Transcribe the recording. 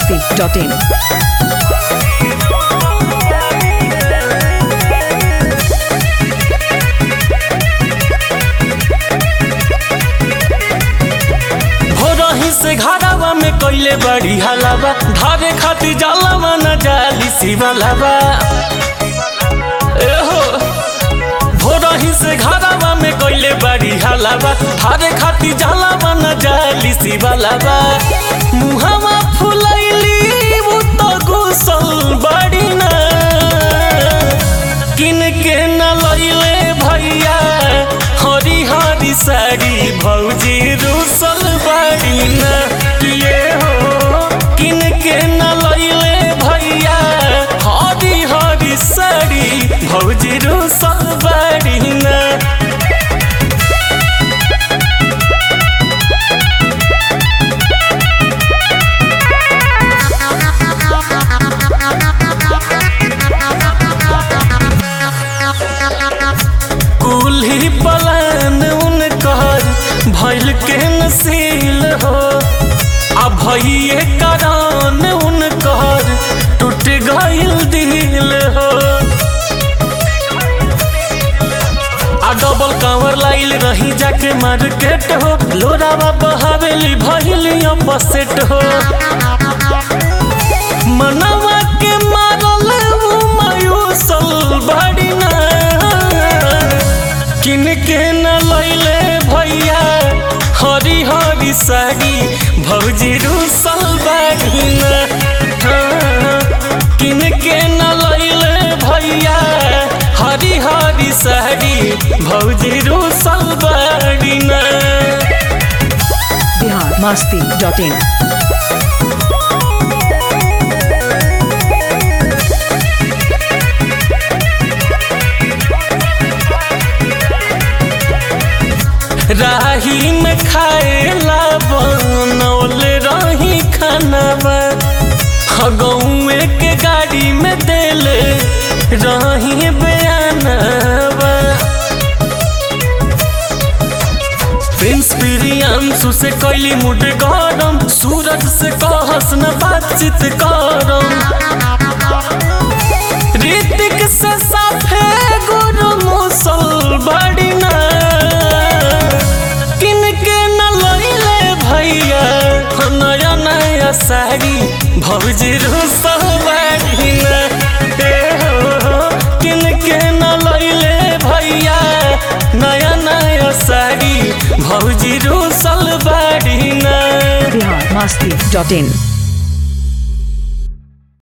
masti.in. हो रही से घरावा में कइले बड़ी हलावा धारे खातिर जलावा न जाली शिवलावा ए हो हो रही से घरावा में कइले बड़ी हलावा धारे खातिर जलावा न जाली शिवलावा मुहावा फुलैली वो तो गुसल बड़ी ना किन के न लैले भैया हरी हरी साड़ी भौजी रूसल बाड़ी न किए हो किन के न लैले भैया हरी हरी साड़ी भौजी रूसल बाड़ी न कुल्ही पलान उनकर भैल के नसील हो आ भैये करान उनकर टूट गइल दिल हो आ डबल कांवर लाइल रही जाके मार्केट हो लोरावा बहावेली भइली अपसेट हो मनवा के मारल उ मायूसल बड़ी ना किन के न लैले भैया हरी हरी साड़ी भौजी रूसल बाड़ी ना हाँ, किन के न लैले भैया हरी हरी साड़ी भौजी रूसल बाड़ी ना Bihar masti.in. राही में खाएला बनौल रही खानावा गौए के गाड़ी में देले रही बयानवा प्रिंस प्रियांशु से कैली मुड गरम सूरज से कहस न बातचीत करम ऋतिक से साफे गुरु मुसल बड़ी ना किन के न लैले भैया नया नया साड़ी भौजी रुसल बड़ी ना ए हो, किन के न लैले भैया नया नया साड़ी भौजी रुसल बड़ी ना Bihar masti.in.